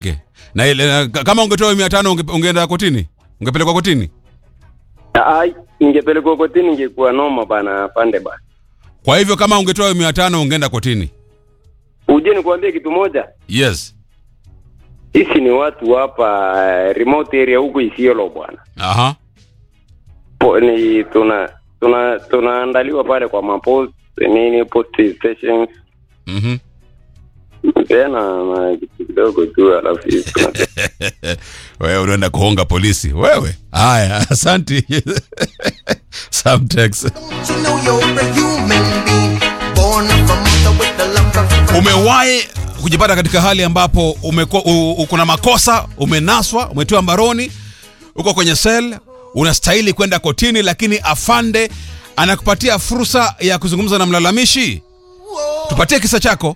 Okay. Na ile na- kama ungetoa mia tano unge, ungeenda kotini? Ungepelekwa kotini? Ai, ingepelekwa kotini ingekuwa noma bana pande bana. Kwa hivyo kama ungetoa mia tano ungeenda kotini? Uje nikwambie kitu moja. Yes. Sisi ni watu hapa eh, remote area huku Isiolo bwana. Aha. Po, ni tuna tuna tunaandaliwa pale kwa mapost nini post stations Mhm. tena na kitu kidogo tu alafu sisi tuna- wewe unaenda kuhonga polisi wewe haya asanti Samtex. You know you're a human being, born of a mother with the love of umewahi kujipata katika hali ambapo umekuwa u- u- kuna makosa umenaswa umetiwa mbaroni uko kwenye sel unastahili kwenda kotini lakini afande anakupatia fursa ya kuzungumza na mlalamishi tupatie kisa chako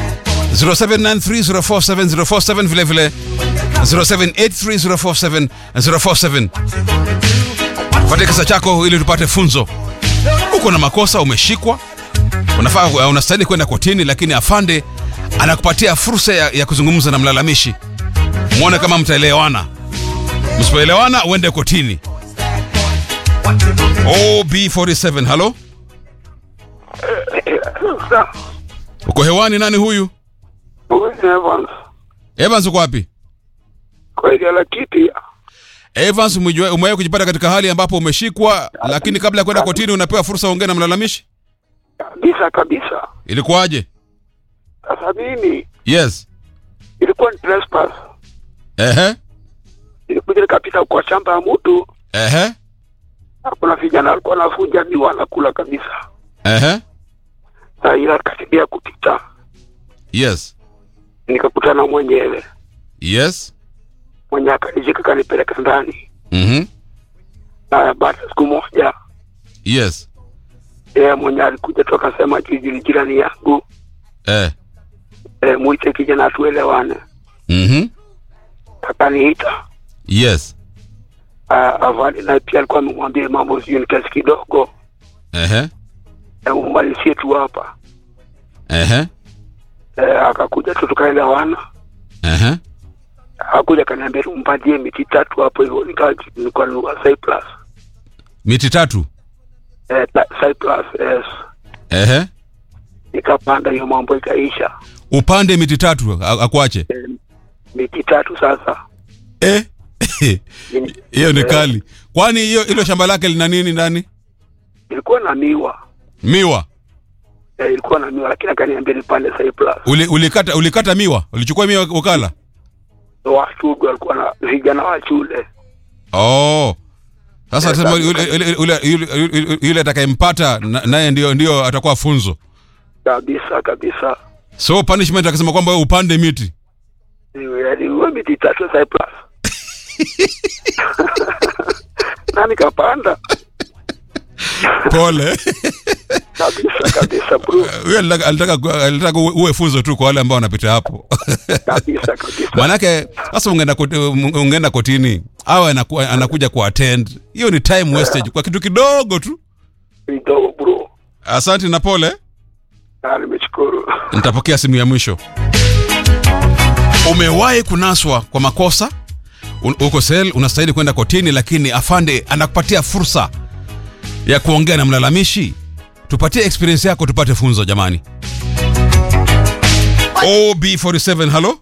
0793047047 vile vile 0783047047 tupatie kisa chako ili tupate funzo uko na makosa umeshikwa unafaa unastahili kwenda kotini lakini afande anakupatia fursa ya, ya kuzungumza na mlalamishi mwone kama mtaelewana msipoelewana uende kotini ob47 halo uko hewani nani huyu evans uko wapi kwegela kiti evans umejua- umewahi kujipata katika hali ambapo umeshikwa lakini kabla ya kwenda kotini unapewa fursa uongee na mlalamishi kabisa kabisa. ilikuwaje Sasa mimi yes ilikuwa ni trespass, ehe ilikuja nikapita kwa shamba ya mtu, ehe na kuna vijana walikuwa wanavuja miwa wanakula kabisa. ehe Saa ila karibia kupita, yes nikakutana mwenyewe yes mwenye akanishika kanipeleka ndani, mhm na baada ya siku moja yes yeye mwenye alikuja tu akasema juzi ni jirani yangu eh e, mwite kijana atuelewane. mhm Akaniita yes Ah, avali naye pia alikuwa amemwambia mambo sijui ni kiasi kidogo, ehe e, umalizie tu hapa ehe e, akakuja tu tukaelewana. ehe Akuja kaniambia tumpatie miti tatu hapo hivyo, nika- nilikuwa nunua Cyprus miti tatu eh, ta- Cyprus yes. ehe Nikapanda hiyo mambo ikaisha. upande miti tatu a- akuache Eh, miti tatu sasa eh Ni- hiyo ni eh, kali kwani hiyo hilo shamba lake lina nini ndani Ilikuwa na miwa miwa eh, ilikuwa na miwa, lakini akaniambia nipande Cyprus. Uli, ulikata ulikata miwa ulichukua miwa ukala Wasugu walikuwa na vijana wa shule oh sasa Eh, sema sasa- yule yule- yule- yule- yule- yule atakayempata na- naye ndio ndio atakuwa funzo kabisa kabisa, so punishment akasema kwamba wewe upande miti aliua miti tatu Cyprus na nikapanda pole kabisa kabisa bro, huyo alitaka alitaka alitaka uwe- uwe funzo tu kwa wale ambao wanapita hapo kabisa kabisa. manake sasa ungeenda koti- ungeenda kotini au anaku, anakuja ku attend hiyo ni time wastage kwa kitu kidogo tu Kidogo bro, asante na pole na nimeshukuru. nitapokea simu ya mwisho umewahi kunaswa kwa makosa Un- uko sel unastahili kwenda kotini lakini afande anakupatia fursa ya kuongea na mlalamishi tupatie experience yako tupate funzo jamani ob47 halo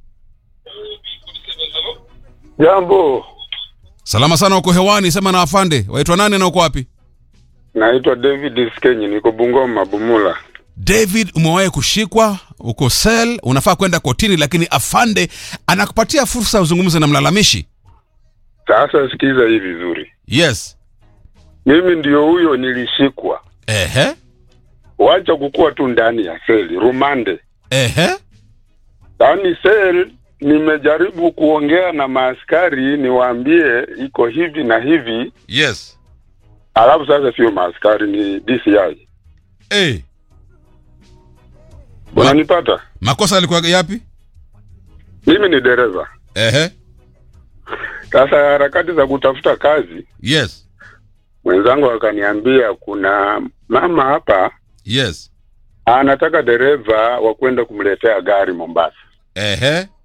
Jambo, salama sana uko hewani sema na afande waitwa nane na uko wapi naitwa David Skenyi, niko Bungoma Bumula. david umewahi kushikwa uko sel unafaa kwenda kotini lakini afande anakupatia fursa ya uzungumze na mlalamishi Sasa sikiza hii vizuri, yes mimi ndio huyo nilishikwa, ehe wacha kukuwa tu ndani ya seli rumande, ehe yaani sel. Nimejaribu kuongea na maaskari niwaambie iko hivi na hivi, yes alafu sasa sio maaskari, ni DCI. hey. Ma, Unanipata? makosa yalikuwa yapi Mimi ni dereva. ehe Sasa harakati za kutafuta kazi, yes mwenzangu akaniambia kuna mama hapa yes anataka dereva wa kwenda kumletea gari Mombasa. ehe